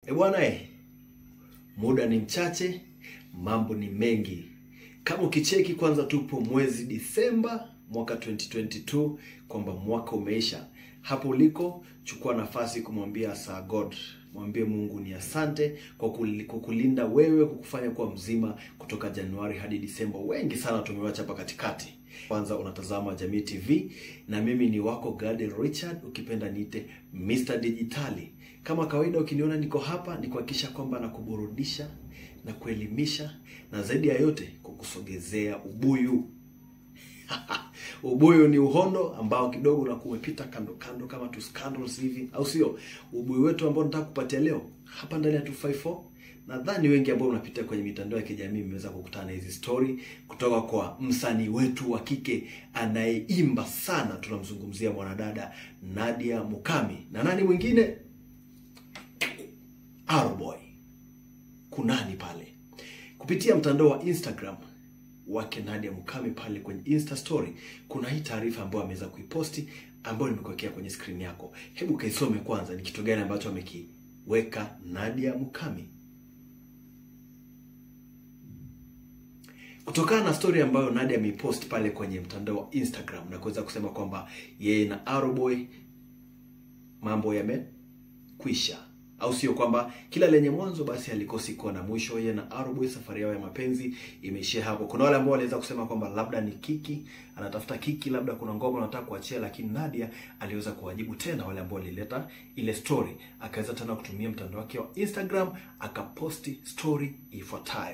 E bwana e, muda ni mchache, mambo ni mengi. Kama ukicheki kwanza, tupo mwezi Disemba mwaka 2022, kwamba mwaka umeisha. Hapo uliko, chukua nafasi kumwambia Sir God, mwambie Mungu ni asante kwa kul- kwa kulinda wewe, kukufanya kuwa mzima kutoka Januari hadi Disemba. Wengi sana tumewacha hapa katikati. Kwanza unatazama Jamii TV na mimi ni wako Gade Richard, ukipenda niite Mr Digitali. Kama kawaida, ukiniona niko hapa ni kuhakikisha kwamba nakuburudisha na kuelimisha na zaidi ya yote kukusogezea ubuyu. ubuyu ni uhondo ambao kidogo unakuwa umepita kando kando kama tu scandals hivi, au sio? Ubuyu wetu ambao nataka kupatia leo hapa ndani ya 254 nadhani wengi ambao unapitia kwenye mitandao ya kijamii mmeweza kukutana na hizi story kutoka kwa msanii wetu wa kike anayeimba sana. Tunamzungumzia mwanadada Nadia Mukami na nani mwingine, Arboy kunani pale kupitia mtandao wa Instagram wake Nadia Mukami pale kwenye Insta story, kuna hii taarifa ambayo ameweza kuiposti ambayo nimekuwekea kwenye screen yako. Hebu kaisome kwanza, ni kitu gani ambacho amekiweka Nadia Mukami kutokana na story ambayo Nadia ameipost pale kwenye mtandao wa Instagram na kuweza kusema kwamba yeye na Arrowboy mambo yamekwisha, au sio? Kwamba kila lenye mwanzo basi halikosi kuwa na mwisho. Yeye na Arrowboy safari yao ya mapenzi imeishia hapo. Kuna wale ambao waliweza kusema kwamba labda ni kiki anatafuta kiki, labda kuna ngoma anataka kuachia, lakini Nadia aliweza kuwajibu tena wale ambao walileta ile story, akaweza tena kutumia mtandao wake wa Instagram akaposti story ifuatayo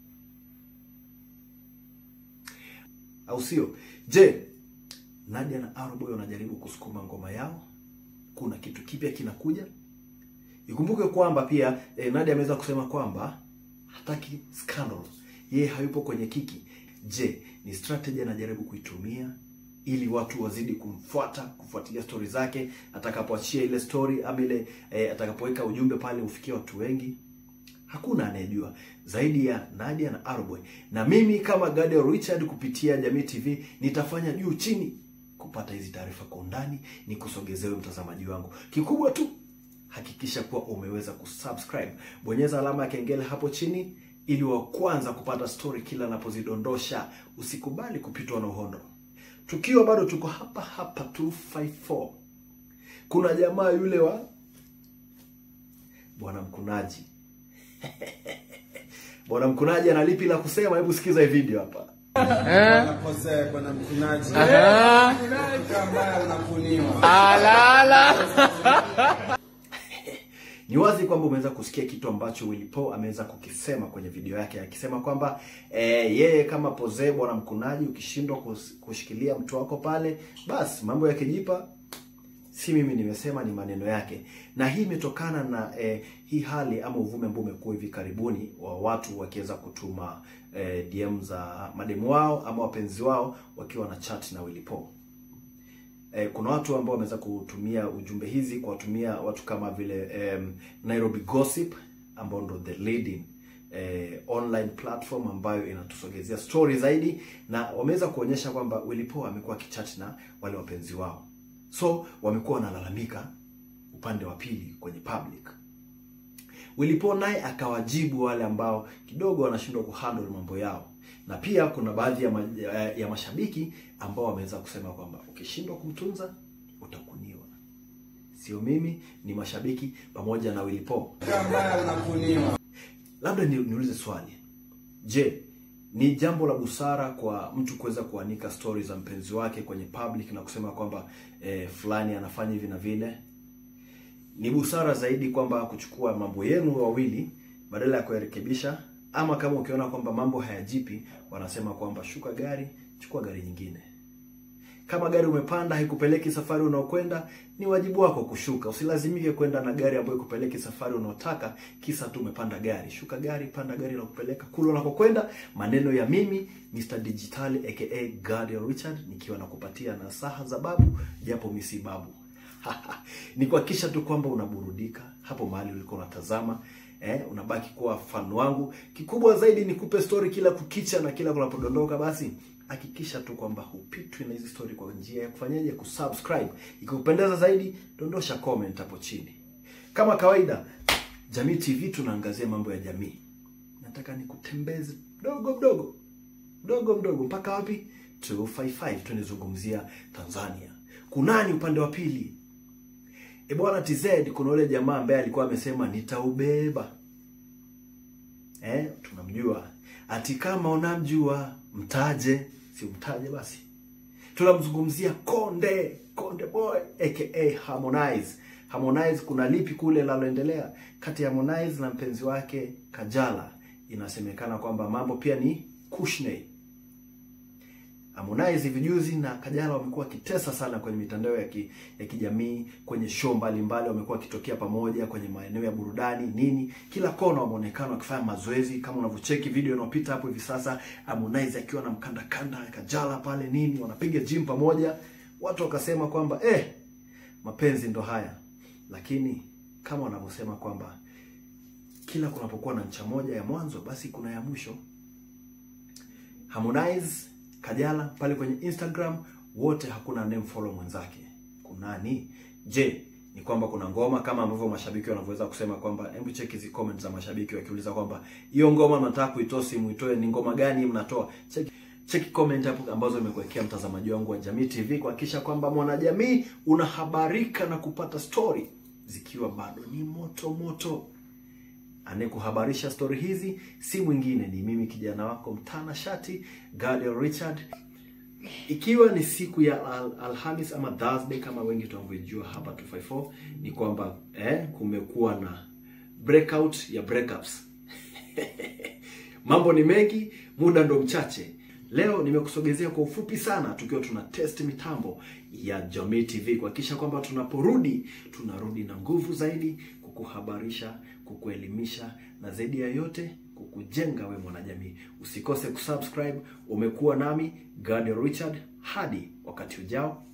au sio? Je, Nadia na Arrowboy wanajaribu kusukuma ngoma yao? Kuna kitu kipya kinakuja? Ikumbuke kwamba pia eh, Nadia ameweza kusema kwamba hataki scandal, yeye hayupo kwenye kiki. Je, ni strategy anajaribu kuitumia ili watu wazidi kumfuata kufuatilia stori zake atakapoachia ile story ama ile eh, atakapoweka ujumbe pale ufikie watu wengi? Hakuna anayejua zaidi ya Nadia na Arrowboy. Na mimi kama Gade Richard kupitia Jamii TV nitafanya juu chini kupata hizi taarifa kwa undani, ni kusogezewe mtazamaji wangu. Kikubwa tu hakikisha kuwa umeweza kusubscribe, bonyeza alama ya kengele hapo chini ili wa kwanza kupata story kila napozidondosha. Usikubali kupitwa na uhondo. Tukiwa bado tuko hapa hapa 254 kuna jamaa yule wa bwana mkunaji Bwana mkunaji ana lipi la kusema? Hebu sikiza hii video hapa. Unakosea bwana mkunaji. Mtu ambaye unakuniwa. Ni wazi kwamba umeweza kusikia kitu ambacho Willy Paul ameweza kukisema kwenye video yake akisema kwamba eh, yeye kama Poze bwana mkunaji, ukishindwa kus- kushikilia mtu wako pale, basi mambo yakijipa si mimi nimesema, ni maneno yake, na hii imetokana na eh, hii hali ama uvumi ambao umekuwa hivi karibuni wa watu wakiweza kutuma eh, DM za mademu wao ama wapenzi wao wakiwa na chat na Willy Paul. Eh, kuna watu ambao wameweza kutumia ujumbe hizi kuwatumia watu kama vile em, Nairobi Gossip ambao ndo the leading eh, online platform ambayo inatusogezea story zaidi, na wameweza kuonyesha kwamba Willy Paul amekuwa akichat na wale wapenzi wao, so wamekuwa wanalalamika upande wa pili kwenye public. Willy Paul naye akawajibu wale ambao kidogo wanashindwa kuhandle mambo yao, na pia kuna baadhi ya, ma, ya, ya mashabiki ambao wameweza kusema kwamba ukishindwa kumtunza utakuniwa. Sio mimi, ni mashabiki pamoja na Willy Paul. Mtu ambaye unakuniwa. Labda ni, niulize swali, je, ni jambo la busara kwa mtu kuweza kuanika stori za mpenzi wake kwenye public na kusema kwamba eh, fulani anafanya hivi na vile? Ni busara zaidi kwamba kuchukua mambo yenu wawili badala ya kuyarekebisha, ama kama ukiona kwamba mambo hayajipi, wanasema kwamba shuka gari, chukua gari nyingine. Kama gari umepanda haikupeleki safari unaokwenda, ni wajibu wako kushuka. Usilazimike kwenda na gari ambayo ikupeleki safari unaotaka kisa tu umepanda gari. Shuka gari, panda gari la kupeleka kule unakokwenda. Maneno ya mimi Mr Digitali aka Gade Richard, nikiwa nakupatia nasaha za babu, japo mimi si babu. ni kuhakikisha tu kwamba unaburudika hapo mahali ulikuwa unatazama eh, unabaki kuwa fan wangu. Kikubwa zaidi ni kupe story kila kukicha na kila kunapodondoka, basi hakikisha tu kwamba hupitwi na hizi story kwa njia ya kufanyaje, kusubscribe. Ikikupendeza zaidi, dondosha comment hapo chini. Kama kawaida, Jamii TV tunaangazia mambo ya jamii. Nataka nikutembeze mdogo mdogo mdogo mdogo mpaka wapi? 255 tunazungumzia Tanzania. Kunani upande wa pili? E bwana TZ, kuna yule jamaa ambaye alikuwa amesema nitaubeba. Eh, tunamjua. Ati kama unamjua mtaje, si mtaje basi. Tunamzungumzia Konde, Konde Boy aka Harmonize. Harmonize, kuna lipi kule linaloendelea kati ya Harmonize na mpenzi wake Kajala? Inasemekana kwamba mambo pia ni kushney. Harmonize vijuzi na Kajala wamekuwa wakitesa sana kwenye mitandao ya, ki, ya kijamii, kwenye show mbalimbali, wamekuwa wakitokea pamoja kwenye maeneo ya burudani nini, kila kona wameonekana wakifanya mazoezi. Kama unavyocheki video inayopita hapo hivi sasa, Harmonize akiwa na mkanda kanda Kajala pale nini, wanapiga gym pamoja. Watu wakasema kwamba eh, mapenzi ndo haya, lakini kama wanavyosema kwamba kila kunapokuwa na ncha moja ya mwanzo, basi kuna ya mwisho. Harmonize Kajala pale kwenye Instagram wote hakuna name follow mwenzake. Kunani? Je, ni kwamba kuna ngoma kama ambavyo mashabiki wanavyoweza kusema kwamba hebu check hizi comments za mashabiki wakiuliza kwamba hiyo ngoma mnataka kuitoa si muitoe ni ngoma gani mnatoa? Check check comment hapo ambazo nimekuwekea mtazamaji wangu wa Jamii TV kuhakikisha kwamba mwanajamii unahabarika na kupata story zikiwa bado ni moto moto. Anayekuhabarisha stori hizi si mwingine ni mimi kijana wako mtana shati Gadiel Richard, ikiwa ni siku ya al Alhamis ama Thursday kama wengi tunavyojua hapa 254 ni kwamba eh, kumekuwa na breakout ya breakups mambo ni mengi, muda ndo mchache. Leo nimekusogezea kwa ufupi sana, tukiwa tuna test mitambo ya Jamii TV kuhakikisha kwamba tunaporudi tunarudi na nguvu zaidi kukuhabarisha, kukuelimisha na zaidi ya yote kukujenga we mwanajamii. Usikose kusubscribe. Umekuwa nami Gadiel Richard, hadi wakati ujao.